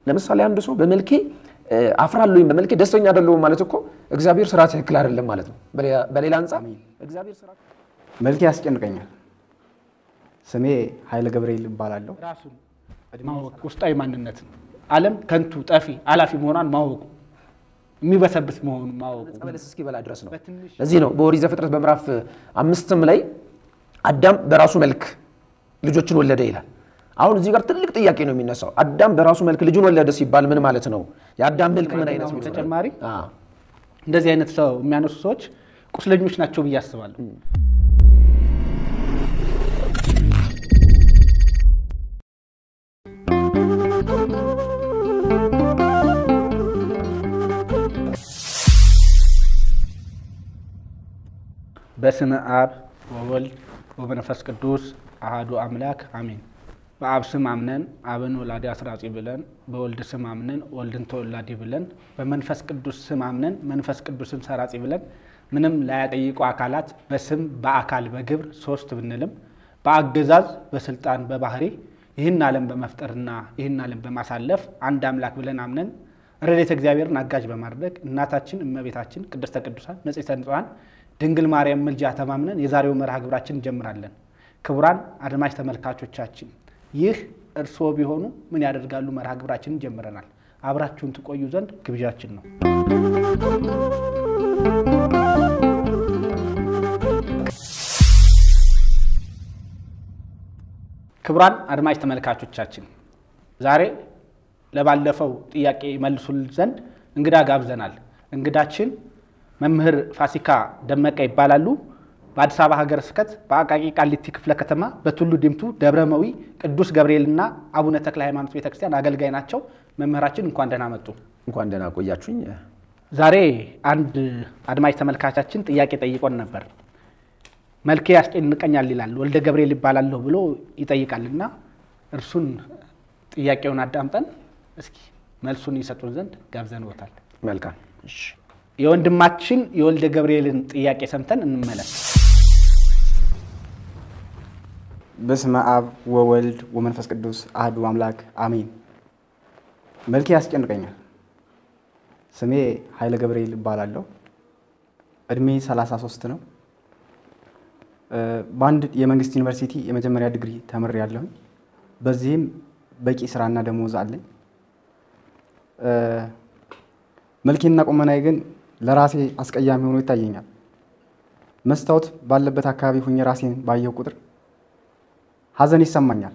ለምሳሌ አንድ ሰው በመልኬ አፍራለሁኝ በመልኬ ደስተኛ አይደለሁም ማለት እኮ እግዚአብሔር ስራ ትክክል አይደለም ማለት ነው። በሌላ አንጻር እግዚአብሔር ስራ መልኬ ያስጨንቀኛል። ስሜ ኃይለ ገብርኤል እባላለሁ። ራሱን ማወቅ ውስጣዊ ማንነት ነው። ዓለም ከንቱ ጠፊ አላፊ መሆኗን ማወቁ የሚበሰብስ መሆኑን ማወቁ በለስ እስኪበላ ድረስ ነው። ለዚህ ነው በኦሪት ዘፍጥረት በምዕራፍ አምስትም ላይ አዳም በራሱ መልክ ልጆችን ወለደ ይላል። አሁን እዚህ ጋር ትልቅ ጥያቄ ነው የሚነሳው። አዳም በራሱ መልክ ልጁን ወለደ ሲባል ምን ማለት ነው? የአዳም መልክ ምን አይነት ነው? ተጨማሪ አዎ። እንደዚህ አይነት ሰው የሚያነሱ ሰዎች ቁስለኞች ናቸው ብዬ አስባለሁ። በስመ አብ ወወልድ ወመንፈስ ቅዱስ አሃዱ አምላክ አሜን። በአብ ስም አምነን አብን ወላዲ አስራጺ ብለን፣ በወልድ ስም አምነን ወልድን ተወላዲ ብለን፣ በመንፈስ ቅዱስ ስም አምነን መንፈስ ቅዱስን ሰራጺ ብለን ምንም ላያጠይቁ አካላት በስም በአካል በግብር ሶስት ብንልም በአገዛዝ በስልጣን በባህሪ ይህን ዓለም በመፍጠርና ይህን ዓለም በማሳለፍ አንድ አምላክ ብለን አምነን ረድኤተ እግዚአብሔርን አጋዥ በማድረግ እናታችን እመቤታችን ቅድስተ ቅዱሳን ንጽሕተ ንጹሐን ድንግል ማርያም ምልጃ ተማምነን የዛሬው መርሃ ግብራችን እንጀምራለን። ክቡራን አድማጭ ተመልካቾቻችን ይህ እርስዎ ቢሆኑ ምን ያደርጋሉ መርሃ ግብራችንን ጀምረናል። አብራችሁን ትቆዩ ዘንድ ግብዣችን ነው። ክቡራን አድማጭ ተመልካቾቻችን ዛሬ ለባለፈው ጥያቄ መልሱልን ዘንድ እንግዳ ጋብዘናል። እንግዳችን መምህር ፋሲካ ደመቀ ይባላሉ። በአዲስ አበባ ሀገረ ስብከት በአቃቂ ቃሊቲ ክፍለ ከተማ በቱሉ ዲምቱ ደብረመዊ ቅዱስ ገብርኤልና አቡነ ተክለ ሃይማኖት ቤተክርስቲያን አገልጋይ ናቸው። መምህራችን እንኳን ደህና መጡ። እንኳን ደህና ቆያችሁኝ። ዛሬ አንድ አድማጭ ተመልካቻችን ጥያቄ ጠይቆን ነበር። መልኬ ያስጨንቀኛል ይላል፣ ወልደ ገብርኤል ይባላለሁ ብሎ ይጠይቃልና እርሱን ጥያቄውን አዳምጠን እስኪ መልሱን ይሰጡን ዘንድ ጋብዘንዎታል። መልካም እሺ። የወንድማችን የወልደ ገብርኤልን ጥያቄ ሰምተን እንመለስ። በስመ አብ ወወልድ ወመንፈስ ቅዱስ አህዱ አምላክ አሜን። መልኬ ያስጨንቀኛል። ስሜ ኃይለ ገብርኤል እባላለሁ። እድሜ 33 ነው። በአንድ የመንግስት ዩኒቨርሲቲ የመጀመሪያ ዲግሪ ተምሬያለሁኝ። በዚህም በቂ ስራና ደሞዝ አለኝ። መልኬና ቁመናዬ ግን ለራሴ አስቀያሚ ሆኖ ይታየኛል። መስታወት ባለበት አካባቢ ሁኜ ራሴን ባየው ቁጥር ሐዘን ይሰማኛል።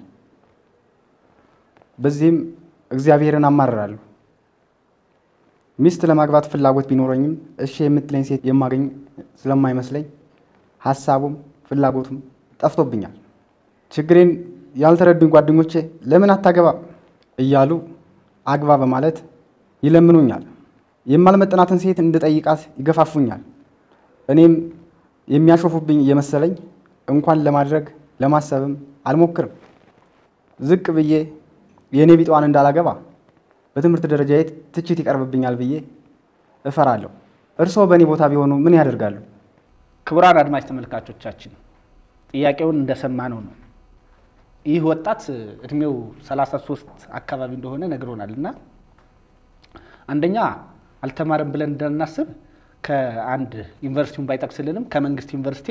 በዚህም እግዚአብሔርን አማርራለሁ። ሚስት ለማግባት ፍላጎት ቢኖረኝም እሺ የምትለኝ ሴት የማገኝ ስለማይመስለኝ ሀሳቡም ፍላጎቱም ጠፍቶብኛል። ችግሬን ያልተረዱኝ ጓደኞቼ ለምን አታገባ እያሉ አግባ በማለት ይለምኑኛል። የማልመጥናትን ሴት እንድጠይቃት ይገፋፉኛል። እኔም የሚያሾፉብኝ እየመሰለኝ እንኳን ለማድረግ ለማሰብም አልሞክርም። ዝቅ ብዬ የእኔ ቢጠዋን እንዳላገባ በትምህርት ደረጃዬ ትችት ይቀርብብኛል ብዬ እፈራለሁ። እርስዎ በእኔ ቦታ ቢሆኑ ምን ያደርጋሉ? ክቡራን አድማጭ ተመልካቾቻችን ጥያቄውን እንደሰማነው ነው። ይህ ወጣት እድሜው 33 አካባቢ እንደሆነ ነግሮናል እና አንደኛ አልተማረም ብለን እንዳናስብ ከአንድ ዩኒቨርሲቲውን ባይጠቅስልንም ከመንግስት ዩኒቨርሲቲ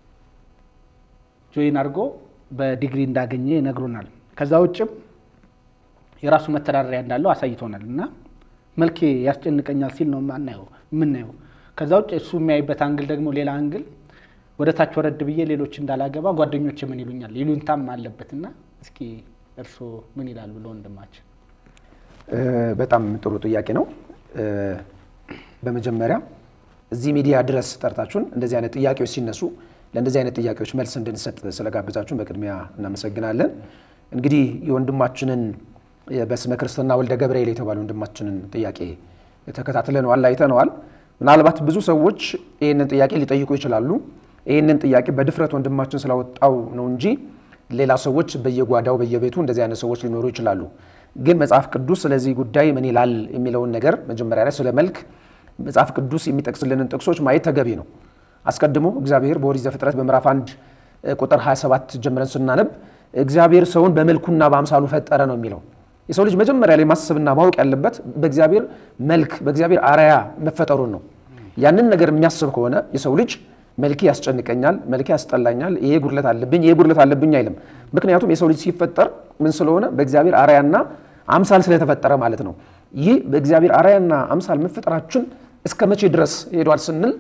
ጆይን አድርጎ በዲግሪ እንዳገኘ ይነግሩናል። ከዛ ውጭም የራሱ መተዳደሪያ እንዳለው አሳይቶናል እና መልኬ ያስጨንቀኛል ሲል ነው ማናየው የምናየው። ከዛ ውጭ እሱ የሚያይበት አንግል ደግሞ ሌላ አንግል ወደ ታች ወረድ ብዬ ሌሎች እንዳላገባ ጓደኞች ምን ይሉኛል ይሉንታም አለበት እና እስኪ እርስዎ ምን ይላሉ ለወንድማችን? በጣም ጥሩ ጥያቄ ነው። በመጀመሪያ እዚህ ሚዲያ ድረስ ጠርታችሁን እንደዚህ አይነት ጥያቄዎች ሲነሱ ለእንደዚህ አይነት ጥያቄዎች መልስ እንድንሰጥ ስለጋብዛችሁን በቅድሚያ እናመሰግናለን። እንግዲህ የወንድማችንን በስመ ክርስትና ወልደ ገብርኤል የተባለ ወንድማችንን ጥያቄ ተከታትለነዋል፣ አይተነዋል። ምናልባት ብዙ ሰዎች ይህንን ጥያቄ ሊጠይቁ ይችላሉ። ይህንን ጥያቄ በድፍረት ወንድማችን ስላወጣው ነው እንጂ ሌላ ሰዎች በየጓዳው በየቤቱ እንደዚህ አይነት ሰዎች ሊኖሩ ይችላሉ። ግን መጽሐፍ ቅዱስ ስለዚህ ጉዳይ ምን ይላል የሚለውን ነገር መጀመሪያ ላይ ስለ መልክ መጽሐፍ ቅዱስ የሚጠቅስልንን ጥቅሶች ማየት ተገቢ ነው። አስቀድሞ እግዚአብሔር በኦሪት ዘፍጥረት በምዕራፍ 1 ቁጥር 27 ጀምረን ስናነብ እግዚአብሔር ሰውን በመልኩና በአምሳሉ ፈጠረ ነው የሚለው። የሰው ልጅ መጀመሪያ ላይ ማሰብና ማወቅ ያለበት በእግዚአብሔር መልክ በእግዚአብሔር አርአያ መፈጠሩን ነው። ያንን ነገር የሚያስብ ከሆነ የሰው ልጅ መልኬ ያስጨንቀኛል፣ መልኬ ያስጠላኛል፣ ይሄ ጉድለት አለብኝ፣ ይሄ ጉድለት አለብኝ አይልም። ምክንያቱም የሰው ልጅ ሲፈጠር ምን ስለሆነ በእግዚአብሔር አርአያና አምሳል ስለተፈጠረ ማለት ነው። ይህ በእግዚአብሔር አርአያና አምሳል መፈጠራችን እስከ መቼ ድረስ ሄዷል ስንል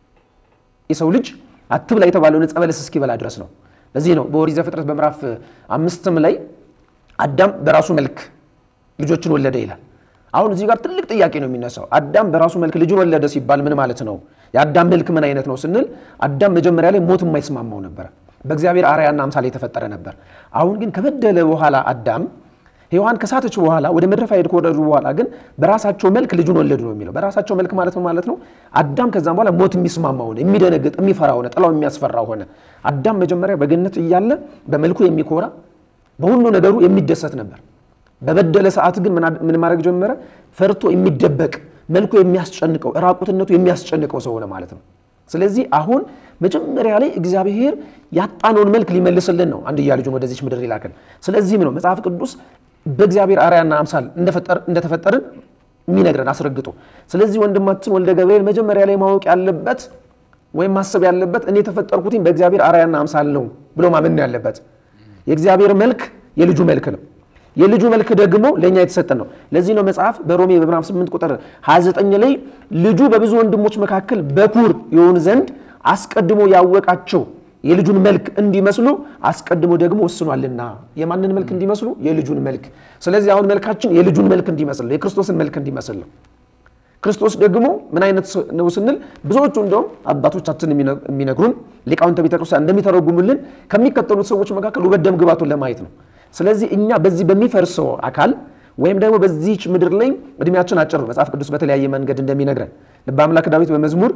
የሰው ልጅ አትብላ የተባለውን ዕፀ በለስ እስኪበላ ድረስ ነው። ለዚህ ነው በኦሪት ዘፍጥረት በምዕራፍ አምስትም ላይ አዳም በራሱ መልክ ልጆችን ወለደ ይላል። አሁን እዚህ ጋር ትልቅ ጥያቄ ነው የሚነሳው። አዳም በራሱ መልክ ልጁን ወለደ ሲባል ምን ማለት ነው? የአዳም መልክ ምን አይነት ነው ስንል አዳም መጀመሪያ ላይ ሞት የማይስማማው ነበረ። በእግዚአብሔር አርአያና አምሳል የተፈጠረ ነበር። አሁን ግን ከበደለ በኋላ አዳም ሔዋን ከሳተች በኋላ ወደ ምድረ ፋይድ ከወረዱ በኋላ ግን በራሳቸው መልክ ልጁን ወለዱ ነው የሚለው። በራሳቸው መልክ ማለት ነው ማለት ነው። አዳም ከዛም በኋላ ሞት የሚስማማ ሆነ፣ የሚደነግጥ የሚፈራ ሆነ፣ ጥላው የሚያስፈራ ሆነ። አዳም መጀመሪያ በገነት እያለ በመልኩ የሚኮራ በሁሉ ነገሩ የሚደሰት ነበር። በበደለ ሰዓት ግን ምን ማድረግ ጀመረ? ፈርቶ የሚደበቅ መልኩ የሚያስጨንቀው ራቁትነቱ የሚያስጨንቀው ሰው ሆነ ማለት ነው። ስለዚህ አሁን መጀመሪያ ላይ እግዚአብሔር ያጣነውን መልክ ሊመልስልን ነው አንድያ ልጁን ወደዚች ምድር ይላክን። ስለዚህም ነው መጽሐፍ ቅዱስ በእግዚአብሔር አርአያና አምሳል እንደተፈጠርን የሚነግረን አስረግጦ። ስለዚህ ወንድማችን ወልደ ገብርኤል መጀመሪያ ላይ ማወቅ ያለበት ወይም ማሰብ ያለበት እኔ የተፈጠርኩትኝ በእግዚአብሔር አርአያና አምሳል ነው ብሎ ማመን ያለበት። የእግዚአብሔር መልክ የልጁ መልክ ነው። የልጁ መልክ ደግሞ ለእኛ የተሰጠን ነው። ለዚህ ነው መጽሐፍ በሮሜ በምዕራፍ 8 ቁጥር 29 ላይ ልጁ በብዙ ወንድሞች መካከል በኩር የሆን ዘንድ አስቀድሞ ያወቃቸው የልጁን መልክ እንዲመስሉ አስቀድሞ ደግሞ ወስኗልና። የማንን መልክ እንዲመስሉ? የልጁን መልክ። ስለዚህ አሁን መልካችን የልጁን መልክ እንዲመስል የክርስቶስን መልክ እንዲመስል ነው። ክርስቶስ ደግሞ ምን አይነት ነው ስንል ብዙዎቹ እንደውም አባቶቻችን የሚነግሩን ሊቃውንተ ቤተክርስቲያን እንደሚተረጉሙልን ከሚከተሉት ሰዎች መካከል ውበት ደም ግባቱን ለማየት ነው። ስለዚህ እኛ በዚህ በሚፈርሰው አካል ወይም ደግሞ በዚች ምድር ላይ እድሜያችን አጭር ነው። መጽሐፍ ቅዱስ በተለያየ መንገድ እንደሚነግረን ልበ አምላክ ዳዊት በመዝሙር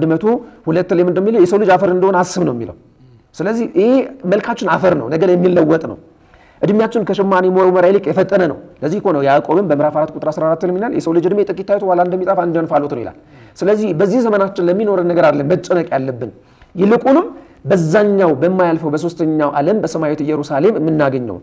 102 ላይ እንደሚለው የሰው ልጅ አፈር እንደሆነ አስብ ነው የሚለው። ስለዚህ ይሄ መልካችን አፈር ነው፣ ነገ የሚለወጥ ነው። እድሜያችን ከሸማኔ መወርወሪያ ይልቅ የፈጠነ ነው። ለዚህ እኮ ነው ያዕቆብም በምዕራፍ 4 ቁጥር 14 ላይ ይላል የሰው ልጅ እድሜ ጥቂት ታይቶ ኋላ እንደሚጠፋ እንደ እንፋሎት ነው ይላል። ስለዚህ በዚህ ዘመናችን ለሚኖረን ነገር አለ መጨነቅ ያለብን ይልቁንም በዛኛው በማያልፈው በሶስተኛው ዓለም በሰማያዊት ኢየሩሳሌም የምናገኘው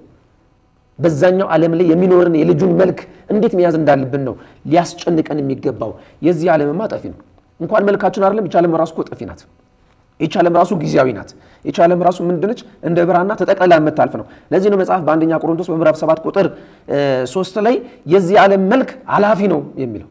በዛኛው ዓለም ላይ የሚኖርን የልጁን መልክ እንዴት መያዝ እንዳለብን ነው ሊያስጨንቀን የሚገባው። የዚህ ዓለምማ ጠፊ ነው። እንኳን መልካችን አይደለም ይህች ዓለም ራሱ እኮ ጠፊ ናት። ይህች ዓለም ራሱ ጊዜያዊ ናት። ይህች ዓለም ራሱ ምንድነች? እንደ ብራና ተጠቅልላ የምታልፍ ነው። ለዚህ ነው መጽሐፍ በአንደኛ ቆሮንቶስ በምዕራፍ 7 ቁጥር ሶስት ላይ የዚህ ዓለም መልክ አላፊ ነው የሚለው።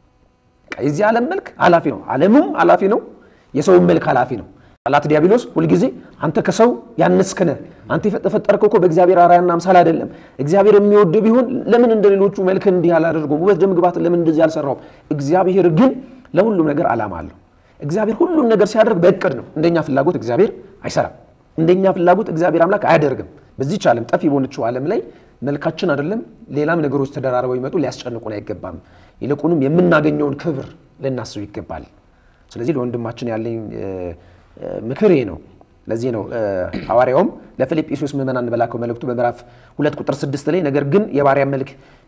የዚህ ዓለም መልክ አላፊ ነው። ዓለሙም አላፊ ነው። የሰውም መልክ አላፊ ነው። ጠላት ዲያብሎስ ሁልጊዜ አንተ ከሰው ያነስክነ አንተ የተፈጠርከው እኮ በእግዚአብሔር አርአያና አምሳል አይደለም። እግዚአብሔር የሚወድ ቢሆን ለምን እንደ ሌሎቹ መልክ እንዲህ አላደርገውም? ውበት ደም ግባት ለምን እንደዚህ አልሰራውም? እግዚአብሔር ግን ለሁሉም ነገር ዓላማ አለው። እግዚአብሔር ሁሉም ነገር ሲያደርግ በእቅድ ነው። እንደኛ ፍላጎት እግዚአብሔር አይሰራም። እንደኛ ፍላጎት እግዚአብሔር አምላክ አያደርግም። በዚህች ዓለም ጠፊ በሆነችው ዓለም ላይ መልካችን አይደለም ሌላም ነገሮች ተደራርበው ይመጡ ሊያስጨንቁን አይገባም። ይልቁንም የምናገኘውን ክብር ልናስብ ይገባል። ስለዚህ ለወንድማችን ያለኝ ምክር ይሄ ነው። ለዚህ ነው ሐዋርያውም ለፊልጵስዩስ ምዕመናን በላከው መልእክቱ በምዕራፍ ሁለት ቁጥር ስድስት ላይ ነገር ግን የባሪያ መልክ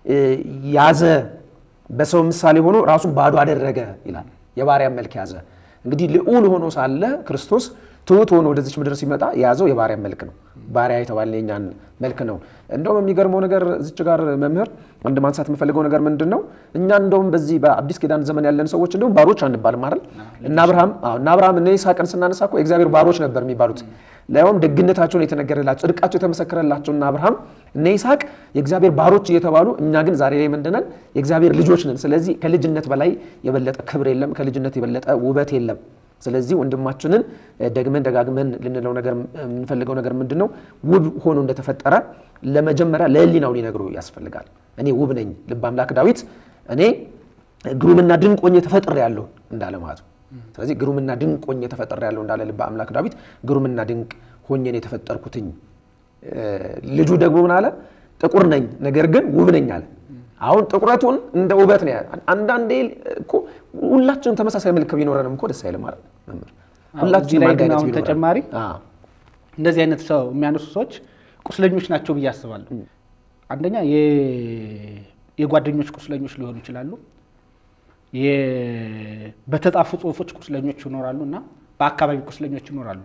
ያዘ፣ በሰው ምሳሌ ሆኖ ራሱን ባዶ አደረገ ይላል። የባሪያ መልክ ያዘ። እንግዲህ ልዑል ሆኖ ሳለ ክርስቶስ ትሑት ሆኖ ወደዚች ምድር ሲመጣ የያዘው የባሪያ መልክ ነው። ባሪያ የተባለ የኛን መልክ ነው። እንደውም የሚገርመው ነገር እዚች ጋር መምህር አንድ ማንሳት የምፈልገው ነገር ምንድን ነው? እኛ እንደውም በዚህ በአዲስ ኪዳን ዘመን ያለን ሰዎች እንደውም ባሮች አንባልም አይደል? እና አብርሃም እና አብርሃም እነ ይስሐቅን ስናነሳ እኮ የእግዚአብሔር ባሮች ነበር የሚባሉት። ሊያውም ደግነታቸውን የተነገረላቸው ጽድቃቸው የተመሰከረላቸው እና አብርሃም እነ ይስሐቅ የእግዚአብሔር ባሮች እየተባሉ እኛ ግን ዛሬ ላይ ምንድነን? የእግዚአብሔር ልጆች ነን። ስለዚህ ከልጅነት በላይ የበለጠ ክብር የለም። ከልጅነት የበለጠ ውበት የለም። ስለዚህ ወንድማችንን ደግመን ደጋግመን ልንለው ነገር የምንፈልገው ነገር ምንድን ነው? ውብ ሆኖ እንደተፈጠረ ለመጀመሪያ ለሕሊናው ሊነግሩ ያስፈልጋል። እኔ ውብ ነኝ። ልበ አምላክ ዳዊት እኔ ግሩምና ድንቅ ሆኜ ተፈጥሬያለሁ እንዳለ ማለት ነው። ስለዚህ ግሩምና ድንቅ ሆኜ ተፈጥሬያለሁ እንዳለ ልበ አምላክ ዳዊት ግሩምና ድንቅ ሆኜ ነው የተፈጠርኩትኝ። ልጁ ደግሞ ምን አለ? ጥቁር ነኝ ነገር ግን ውብ ነኝ አለ። አሁን ጥቁረቱን እንደ ውበት ነው። አንዳንዴ እኮ ሁላችንም ተመሳሳይ መልክ ቢኖረንም እኮ ደስ አይልም ማለት መምህር። እዚህ ላይ ግን አሁን ተጨማሪ እንደዚህ አይነት ሰው የሚያነሱ ሰዎች ቁስለኞች ናቸው ብዬ አስባለሁ። አንደኛ የጓደኞች ቁስለኞች ሊሆኑ ይችላሉ። በተጻፉ ጽሁፎች ቁስለኞች ይኖራሉ እና በአካባቢ ቁስለኞች ይኖራሉ።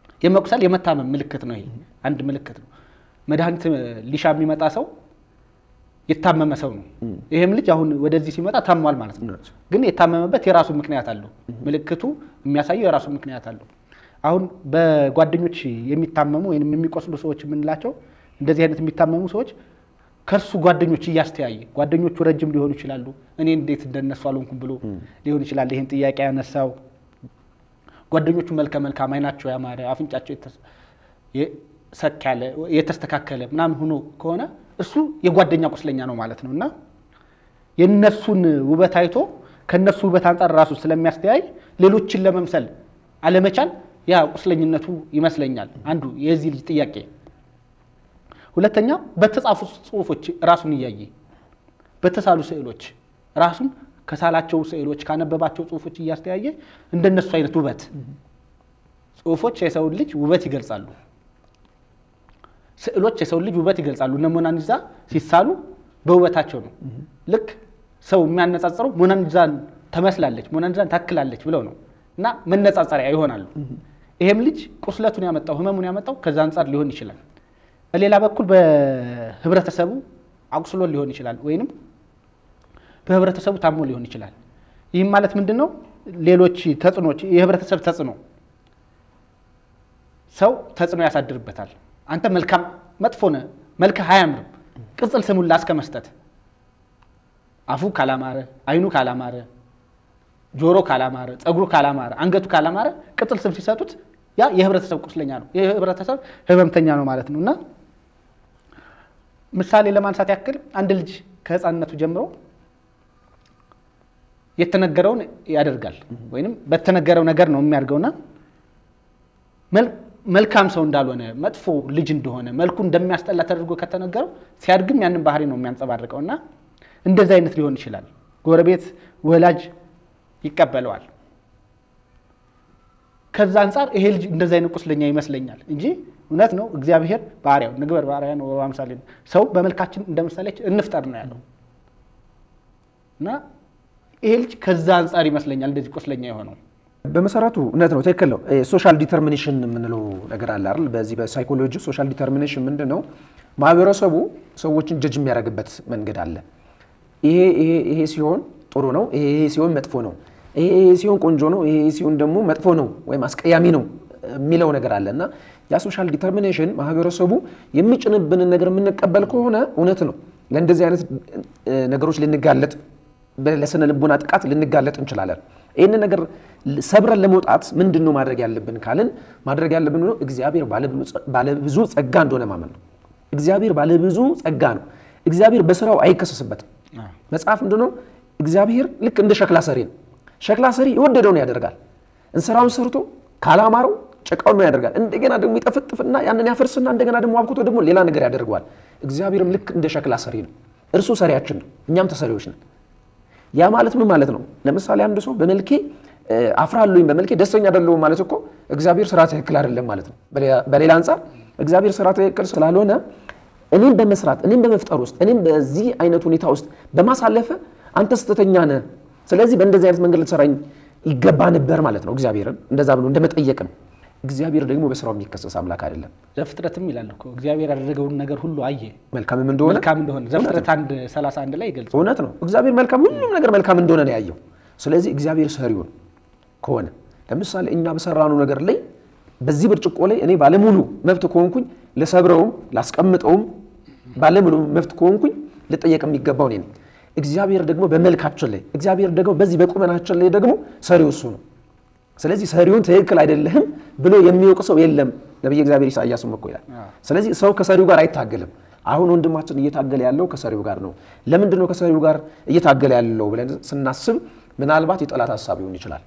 የመቁሰል የመታመም ምልክት ነው። ይሄ አንድ ምልክት ነው። መድኃኒት ሊሻ የሚመጣ ሰው የታመመ ሰው ነው። ይህም ልጅ አሁን ወደዚህ ሲመጣ ታሟል ማለት ነው። ግን የታመመበት የራሱ ምክንያት አለው። ምልክቱ የሚያሳየው የራሱ ምክንያት አለው። አሁን በጓደኞች የሚታመሙ ወይም የሚቆስሉ ሰዎች የምንላቸው እንደዚህ አይነት የሚታመሙ ሰዎች ከእርሱ ጓደኞች እያስተያየ ጓደኞቹ ረጅም ሊሆኑ ይችላሉ። እኔ እንዴት እንደነሱ አልሆንኩም ብሎ ሊሆን ይችላል ይህን ጥያቄ ያነሳው። ጓደኞቹ መልከ መልካም፣ አይናቸው ያማረ፣ አፍንጫቸው ሰክ ያለ የተስተካከለ ምናምን ሆኖ ከሆነ እሱ የጓደኛ ቁስለኛ ነው ማለት ነው እና የነሱን ውበት አይቶ ከነሱ ውበት አንጻር ራሱ ስለሚያስተያይ ሌሎችን ለመምሰል አለመቻል ያ ቁስለኝነቱ ይመስለኛል አንዱ የዚህ ልጅ ጥያቄ። ሁለተኛ በተጻፉ ጽሁፎች ራሱን እያየ በተሳሉ ስዕሎች ራሱን ከሳላቸው ስዕሎች ካነበባቸው ጽሁፎች እያስተያየ እንደነሱ አይነት ውበት ጽሁፎች የሰውን ልጅ ውበት ይገልጻሉ። ስዕሎች የሰውን ልጅ ውበት ይገልጻሉ። እነ ሞናሊዛ ሲሳሉ በውበታቸው ነው። ልክ ሰው የሚያነጻጽረው ሞናሊዛን ተመስላለች፣ ሞናሊዛን ታክላለች ብለው ነው እና መነጻጸሪያ ይሆናሉ። ይሄም ልጅ ቁስለቱን ያመጣው ህመሙን ያመጣው ከዛ አንጻር ሊሆን ይችላል። በሌላ በኩል በህብረተሰቡ አቁስሎ ሊሆን ይችላል፣ ወይንም በህብረተሰቡ ታሞ ሊሆን ይችላል። ይህም ማለት ምንድን ነው? ሌሎች ተጽዕኖች፣ የህብረተሰብ ተጽዕኖ ሰው ተጽዕኖ ያሳድርበታል። አንተ መልካም መጥፎ ነህ፣ መልክህ አያምርም፣ ቅጽል ስሙን ላስከ መስጠት አፉ ካላማረ፣ አይኑ ካላማረ፣ ጆሮ ካላማረ፣ ፀጉሩ ካላማረ፣ አንገቱ ካላማረ ቅጽል ስም ሲሰጡት ያ የህብረተሰብ ቁስለኛ ነው፣ የህብረተሰብ ህመምተኛ ነው ማለት ነው። እና ምሳሌ ለማንሳት ያክል አንድ ልጅ ከህፃንነቱ ጀምሮ የተነገረውን ያደርጋል ወይም በተነገረው ነገር ነው የሚያድገውና መልካም ሰው እንዳልሆነ መጥፎ ልጅ እንደሆነ መልኩ እንደሚያስጠላ ተደርጎ ከተነገረው ሲያድግም ያንን ባህሪ ነው የሚያንጸባርቀው እና እንደዚህ አይነት ሊሆን ይችላል። ጎረቤት፣ ወላጅ ይቀበለዋል። ከዛ አንጻር ይሄ ልጅ እንደዚህ አይነት ቁስለኛ ይመስለኛል እንጂ እውነት ነው እግዚአብሔር ባህሪያው ንግበር ባህሪያ ነው በአምሳሌ ነው ሰው በመልካችን እንደ ምሳሌያችን እንፍጠር ነው ያለው እና ይሄ ልጅ ከዛ አንጻር ይመስለኛል እንደዚህ ቁስለኛ የሆነው። በመሰረቱ እውነት ነው፣ ትክክል ነው። ሶሻል ዲተርሚኔሽን የምንለው ነገር አለ አይደል? በዚህ በሳይኮሎጂ ሶሻል ዲተርሚኔሽን ምንድን ነው? ማህበረሰቡ ሰዎችን ጀጅ የሚያደርግበት መንገድ አለ። ይሄ ይሄ ይሄ ሲሆን ጥሩ ነው፣ ይሄ ይሄ ሲሆን መጥፎ ነው፣ ይሄ ይሄ ሲሆን ቆንጆ ነው፣ ይሄ ይሄ ሲሆን ደግሞ መጥፎ ነው ወይም አስቀያሚ ነው የሚለው ነገር አለ እና ያ ሶሻል ዲተርሚኔሽን ማህበረሰቡ የሚጭንብንን ነገር የምንቀበል ከሆነ እውነት ነው ለእንደዚህ አይነት ነገሮች ልንጋለጥ ለስነ ልቦና ጥቃት ልንጋለጥ እንችላለን። ይህንን ነገር ሰብረን ለመውጣት ምንድን ነው ማድረግ ያለብን ካልን ማድረግ ያለብን ነው እግዚአብሔር ባለብዙ ጸጋ እንደሆነ ማመን ነው። እግዚአብሔር ባለብዙ ጸጋ ነው። እግዚአብሔር በስራው አይከሰስበትም። መጽሐፍ ምንድን ነው? እግዚአብሔር ልክ እንደ ሸክላ ሰሪ ነው። ሸክላ ሰሪ የወደደውን ያደርጋል። እንስራውን ሰርቶ ካላማረው ጭቃውን ነው ያደርጋል። እንደገና ደግሞ ይጠፍጥፍና ያንን ያፈርስና እንደገና ደግሞ አብኩቶ ደግሞ ሌላ ነገር ያደርገዋል። እግዚአብሔርም ልክ እንደ ሸክላ ሰሪ ነው። እርሱ ሰሪያችን ነው፣ እኛም ተሰሪዎች ነን። ያ ማለት ምን ማለት ነው? ለምሳሌ አንድ ሰው በመልኬ አፍራለሁኝ በመልኬ ደስተኛ አይደለሁም ማለት እኮ እግዚአብሔር ስራ ትክክል አይደለም ማለት ነው። በሌላ አንጻር እግዚአብሔር ስራ ትክክል ስላልሆነ እኔም በመስራት እኔም በመፍጠር ውስጥ እኔም በዚህ አይነት ሁኔታ ውስጥ በማሳለፈ አንተ ስህተተኛ ነህ፣ ስለዚህ በእንደዚህ አይነት መንገድ ልትሰራኝ ይገባ ነበር ማለት ነው። እግዚአብሔርን እንደዛ ብሎ እንደመጠየቅ ነው። እግዚአብሔር ደግሞ በስራው የሚከሰስ አምላክ አይደለም። ዘፍጥረትም ይላል እኮ እግዚአብሔር ያደረገውን ነገር ሁሉ አየ መልካምም እንደሆነ መልካም እንደሆነ ዘፍጥረት አንድ ሰላሳ አንድ ላይ ይገልጻል። እውነት ነው። እግዚአብሔር መልካም ሁሉም ነገር መልካም እንደሆነ ነው ያየው። ስለዚህ እግዚአብሔር ሰሪውን ከሆነ ለምሳሌ እኛ በሰራነው ነገር ላይ በዚህ ብርጭቆ ላይ እኔ ባለሙሉ መብት ከሆንኩኝ ልሰብረውም ላስቀምጠውም ባለሙሉ መብት ከሆንኩኝ ልጠየቅ የሚገባው እኔ ነኝ። እግዚአብሔር ደግሞ በመልካችን ላይ እግዚአብሔር ደግሞ በዚህ በቁመናችን ላይ ደግሞ ሰሪው እሱ ነው። ስለዚህ ሰሪውን ትክክል አይደለህም ብሎ የሚወቅ ሰው የለም። ነቢየ እግዚአብሔር ኢሳያስም እኮ ይላል። ስለዚህ ሰው ከሰሪው ጋር አይታገልም። አሁን ወንድማችን እየታገለ ያለው ከሰሪው ጋር ነው። ለምንድን ነው ከሰሪው ጋር እየታገለ ያለው ብለን ስናስብ ምናልባት የጠላት ሀሳብ ሊሆን ይችላል።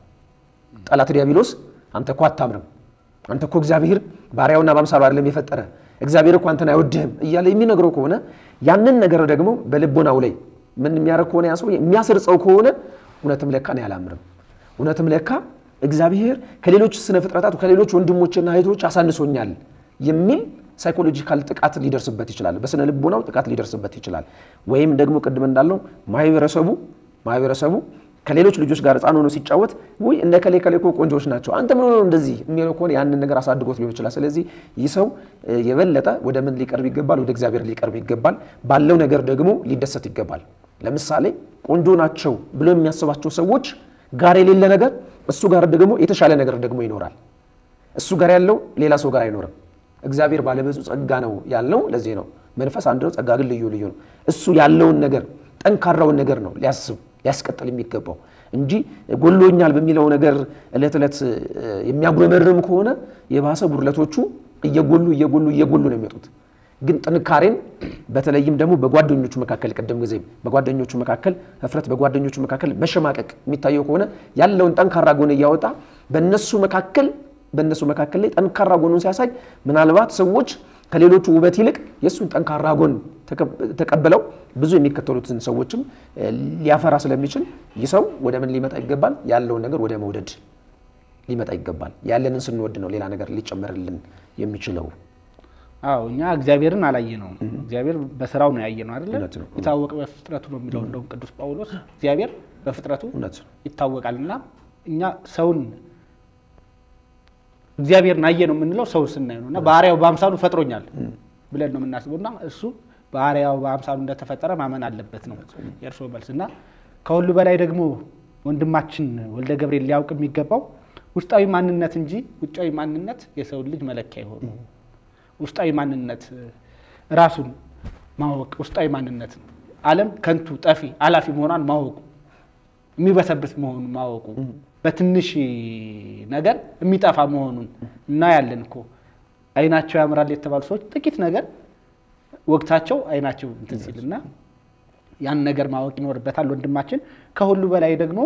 ጠላት ዲያብሎስ አንተ እኮ አታምርም፣ አንተ እኮ እግዚአብሔር ባሪያውና በአምሳሉ አይደለም የፈጠረ እግዚአብሔር እኮ አንተን አይወድህም እያለ የሚነግረው ከሆነ ያንን ነገር ደግሞ በልቦናው ላይ ምን የሚያደርግ ከሆነ ያ ሰው የሚያስርጸው ከሆነ እውነትም ለካ እኔ አላምርም፣ እውነትም ለካ እግዚአብሔር ከሌሎች ስነ ፍጥረታት ከሌሎች ወንድሞችና እህቶች አሳንሶኛል የሚል ሳይኮሎጂካል ጥቃት ሊደርስበት ይችላል። በስነ ልቦናው ጥቃት ሊደርስበት ይችላል። ወይም ደግሞ ቅድም እንዳለው ማህበረሰቡ ማህበረሰቡ ከሌሎች ልጆች ጋር ህፃን ሆኖ ሲጫወት ውይ እነ ከሌ ከሌ እኮ ቆንጆዎች ናቸው አንተ ምን ሆኖ እንደዚህ የሚለው ከሆነ ያንን ነገር አሳድጎት ሊሆን ይችላል። ስለዚህ ይህ ሰው የበለጠ ወደ ምን ሊቀርብ ይገባል? ወደ እግዚአብሔር ሊቀርብ ይገባል። ባለው ነገር ደግሞ ሊደሰት ይገባል። ለምሳሌ ቆንጆ ናቸው ብሎ የሚያስባቸው ሰዎች ጋር የሌለ ነገር እሱ ጋር ደግሞ የተሻለ ነገር ደግሞ ይኖራል። እሱ ጋር ያለው ሌላ ሰው ጋር አይኖርም። እግዚአብሔር ባለብዙ ጸጋ ነው ያልነው ለዚህ ነው። መንፈስ አንድ ነው፣ ጸጋ ግን ልዩ ልዩ ነው። እሱ ያለውን ነገር ጠንካራውን ነገር ነው ሊያስብ ሊያስቀጥል የሚገባው እንጂ ጎሎኛል በሚለው ነገር እለት ዕለት የሚያጉረመርም ከሆነ የባሰ ጉድለቶቹ እየጎሉ እየጎሉ እየጎሉ ነው የሚመጡት። ግን ጥንካሬን በተለይም ደግሞ በጓደኞቹ መካከል ቅድም ጊዜ በጓደኞቹ መካከል ህፍረት፣ በጓደኞቹ መካከል መሸማቀቅ የሚታየው ከሆነ ያለውን ጠንካራ ጎን እያወጣ በእነሱ መካከል በእነሱ መካከል ላይ ጠንካራ ጎኑን ሲያሳይ ምናልባት ሰዎች ከሌሎቹ ውበት ይልቅ የእሱን ጠንካራ ጎን ተቀብለው ብዙ የሚከተሉትን ሰዎችም ሊያፈራ ስለሚችል ይህ ሰው ወደ ምን ሊመጣ ይገባል? ያለውን ነገር ወደ መውደድ ሊመጣ ይገባል። ያለንን ስንወድ ነው ሌላ ነገር ሊጨመርልን የሚችለው። አዎ እኛ እግዚአብሔርን አላየ ነው። እግዚአብሔር በስራው ነው ያየ ነው አይደለ? እውነት ነው። የታወቀ በፍጥረቱ ነው የሚለው እንደውም ቅዱስ ጳውሎስ እግዚአብሔር በፍጥረቱ እውነት ነው። ይታወቃል እና እኛ ሰውን እግዚአብሔርን አየ ነው የምንለው ሰውን ስናይ ነው እና ባህሪያው በአምሳሉ ፈጥሮኛል ብለን ነው የምናስበው እና እሱ ባህሪያው በአምሳሉ እንደተፈጠረ ማመን አለበት ነው የእርስዎ መልስ እና ከሁሉ በላይ ደግሞ ወንድማችን ወልደ ገብርኤል ሊያውቅ የሚገባው ውስጣዊ ማንነት እንጂ ውጫዊ ማንነት የሰውን ልጅ መለኪያ የሆኑ ውስጣዊ ማንነት ራሱን ማወቅ ውስጣዊ ማንነት ነው። ዓለም ከንቱ ጠፊ አላፊ መሆኗን ማወቁ የሚበሰብስ መሆኑን ማወቁ በትንሽ ነገር የሚጠፋ መሆኑን እናያለን እኮ አይናቸው ያምራል የተባሉ ሰዎች ጥቂት ነገር ወቅታቸው አይናቸው እንትን ሲል እና ያን ነገር ማወቅ ይኖርበታል ወንድማችን። ከሁሉ በላይ ደግሞ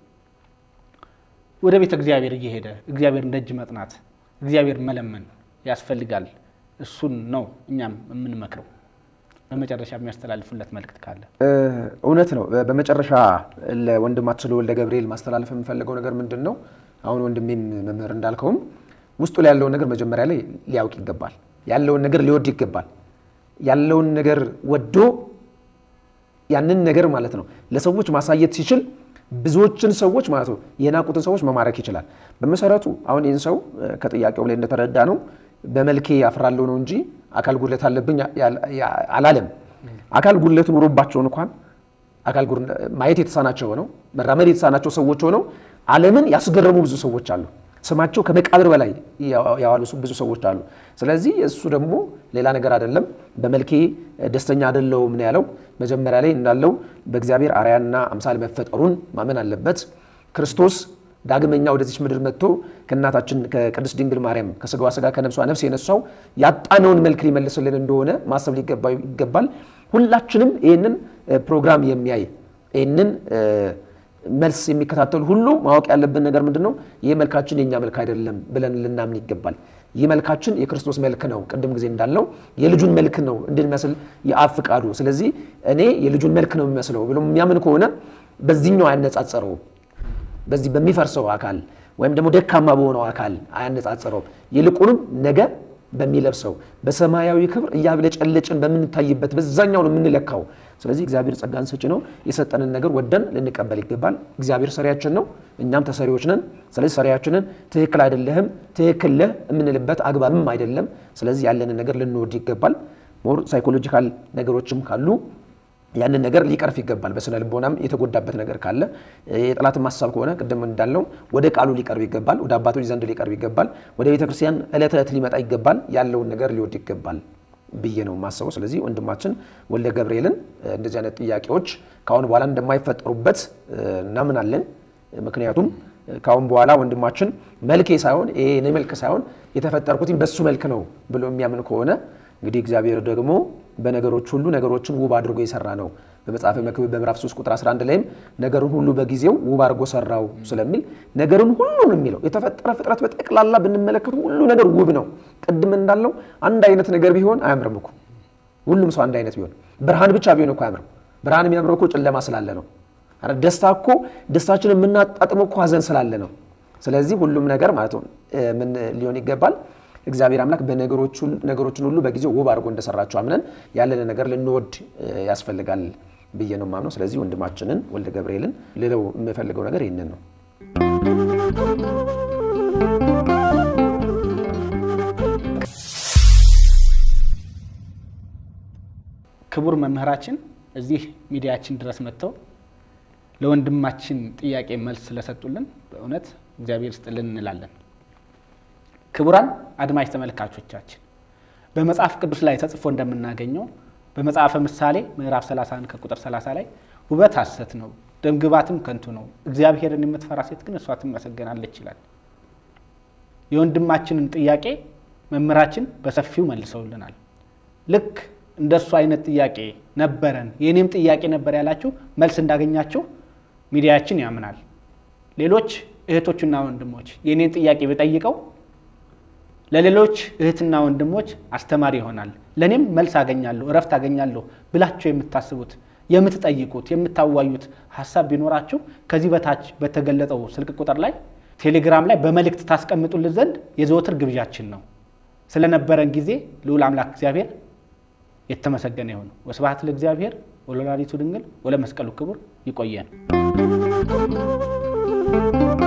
ወደ ቤተ እግዚአብሔር እየሄደ እግዚአብሔርን ደጅ መጥናት እግዚአብሔር መለመን ያስፈልጋል። እሱን ነው እኛም የምንመክረው። በመጨረሻ የሚያስተላልፉለት መልእክት ካለ እውነት ነው። በመጨረሻ ለወንድማችን ለወልደ ገብርኤል ማስተላለፍ የምፈልገው ነገር ምንድን ነው? አሁን ወንድሜም መምህር እንዳልከውም ውስጡ ላይ ያለውን ነገር መጀመሪያ ላይ ሊያውቅ ይገባል። ያለውን ነገር ሊወድ ይገባል። ያለውን ነገር ወዶ ያንን ነገር ማለት ነው ለሰዎች ማሳየት ሲችል ብዙዎችን ሰዎች ማለት ነው የናቁትን ሰዎች መማረክ ይችላል። በመሰረቱ አሁን ይህን ሰው ከጥያቄው ላይ እንደተረዳ ነው በመልኬ ያፍራለሁ ነው እንጂ አካል ጉድለት አለብኝ አላለም። አካል ጉድለት ኑሮባቸው እንኳን አካል ማየት የተሳናቸው ሆነው መራመድ የተሳናቸው ሰዎች ሆነው ዓለምን ያስገረሙ ብዙ ሰዎች አሉ። ስማቸው ከመቃብር በላይ ያዋሉ ብዙ ሰዎች አሉ። ስለዚህ እሱ ደግሞ ሌላ ነገር አይደለም። በመልኬ ደስተኛ አይደለሁም ነው ያለው። መጀመሪያ ላይ እንዳለው በእግዚአብሔር አርአያና አምሳል መፈጠሩን ማመን አለበት። ክርስቶስ ዳግመኛ ወደዚች ምድር መጥቶ ከእናታችን ከቅድስት ድንግል ማርያም ከስጋዋ ስጋ ከነፍሷ ነፍስ የነሳው ያጣነውን መልክ ሊመልስልን እንደሆነ ማሰብ ሊገባው ይገባል። ሁላችንም ይህንን ፕሮግራም የሚያይ ይህንን መልስ የሚከታተሉ ሁሉ ማወቅ ያለብን ነገር ምንድን ነው? ይህ መልካችን የእኛ መልክ አይደለም ብለን ልናምን ይገባል። ይህ መልካችን የክርስቶስ መልክ ነው። ቅድም ጊዜ እንዳለው የልጁን መልክ ነው እንድንመስል የአብ ፍቃዱ። ስለዚህ እኔ የልጁን መልክ ነው የሚመስለው ብሎ የሚያምን ከሆነ በዚህኛው አያነጻጸረውም። በዚህ በሚፈርሰው አካል ወይም ደግሞ ደካማ በሆነው አካል አያነጻጽረውም። ይልቁንም ነገ በሚለብሰው በሰማያዊ ክብር እያብለጨለጭን በምንታይበት በዛኛው ነው የምንለካው። ስለዚህ እግዚአብሔር ጸጋን ሰጪ ነው። የሰጠንን ነገር ወደን ልንቀበል ይገባል። እግዚአብሔር ሰሪያችን ነው፣ እኛም ተሰሪዎች ነን። ስለዚህ ሰሪያችንን ትክክል አይደለህም፣ ትክክል ነህ የምንልበት አግባብም አይደለም። ስለዚህ ያለንን ነገር ልንወድ ይገባል። ሞር ሳይኮሎጂካል ነገሮችም ካሉ ያንን ነገር ሊቀርፍ ይገባል። በስነ ልቦናም የተጎዳበት ነገር ካለ የጠላትን ማሳብ ከሆነ ቅድም እንዳለው ወደ ቃሉ ሊቀርብ ይገባል። ወደ አባቶች ዘንድ ሊቀርብ ይገባል። ወደ ቤተ ክርስቲያን ዕለት ዕለት ሊመጣ ይገባል። ያለውን ነገር ሊወድ ይገባል ብዬ ነው የማስበው። ስለዚህ ወንድማችን ወልደ ገብርኤልን እንደዚህ አይነት ጥያቄዎች ከአሁን በኋላ እንደማይፈጠሩበት እናምናለን። ምክንያቱም ከአሁን በኋላ ወንድማችን መልኬ ሳይሆን ይሄ እኔ መልክ ሳይሆን የተፈጠርኩትኝ በሱ መልክ ነው ብሎ የሚያምን ከሆነ እንግዲህ እግዚአብሔር ደግሞ በነገሮች ሁሉ ነገሮችን ውብ አድርጎ የሰራ ነው። በመጽሐፈ መክብብ በምዕራፍ 3 ቁጥር 11 ላይም ነገርን ሁሉ በጊዜው ውብ አድርጎ ሰራው ስለሚል ነገርን ሁሉ ነው የሚለው። የተፈጠረ ፍጥረት በጠቅላላ ብንመለከቱ ሁሉ ነገር ውብ ነው። ቅድም እንዳለው አንድ አይነት ነገር ቢሆን አያምርም እኮ። ሁሉም ሰው አንድ አይነት ቢሆን፣ ብርሃን ብቻ ቢሆን እኮ አያምርም። ብርሃን የሚያምረው እኮ ጨለማ ስላለ ነው። ደስታ እኮ ደስታችን የምናጣጥመው እኮ ሀዘን ስላለ ነው። ስለዚህ ሁሉም ነገር ማለት ነው ምን ሊሆን ይገባል እግዚአብሔር አምላክ በነገሮችን ሁሉ በጊዜው ውብ አድርጎ እንደሰራቸው አምነን ያለን ነገር ልንወድ ያስፈልጋል ብዬ ነው የማምነው። ስለዚህ ወንድማችንን ወልደ ገብርኤልን ልለው የምፈልገው ነገር ይህንን ነው። ክቡር መምህራችን እዚህ ሚዲያችን ድረስ መጥተው ለወንድማችን ጥያቄ መልስ ስለሰጡልን በእውነት እግዚአብሔር ስጥልን እንላለን። ክቡራን አድማጭ ተመልካቾቻችን በመጽሐፍ ቅዱስ ላይ ተጽፎ እንደምናገኘው በመጽሐፈ ምሳሌ ምዕራፍ 31 ከቁጥር 30 ላይ ውበት ሐሰት ነው፣ ደምግባትም ከንቱ ነው፣ እግዚአብሔርን የምትፈራ ሴት ግን እሷ ትመሰገናለች ይላል። የወንድማችንን ጥያቄ መምህራችን በሰፊው መልሰውልናል። ልክ እንደ እሱ አይነት ጥያቄ ነበረን የእኔም ጥያቄ ነበር ያላችሁ መልስ እንዳገኛችሁ ሚዲያችን ያምናል። ሌሎች እህቶችና ወንድሞች የእኔን ጥያቄ ብጠይቀው ለሌሎች እህትና ወንድሞች አስተማሪ ይሆናል፣ ለእኔም መልስ አገኛለሁ፣ እረፍት አገኛለሁ ብላችሁ የምታስቡት የምትጠይቁት፣ የምታዋዩት ሀሳብ ቢኖራችሁ ከዚህ በታች በተገለጸው ስልክ ቁጥር ላይ ቴሌግራም ላይ በመልእክት ታስቀምጡልን ዘንድ የዘወትር ግብዣችን ነው። ስለነበረን ጊዜ ልዑል አምላክ እግዚአብሔር የተመሰገነ ይሁን። ወስብሐት ለእግዚአብሔር ወለወላዲቱ ድንግል ወለመስቀሉ ክቡር። ይቆየን።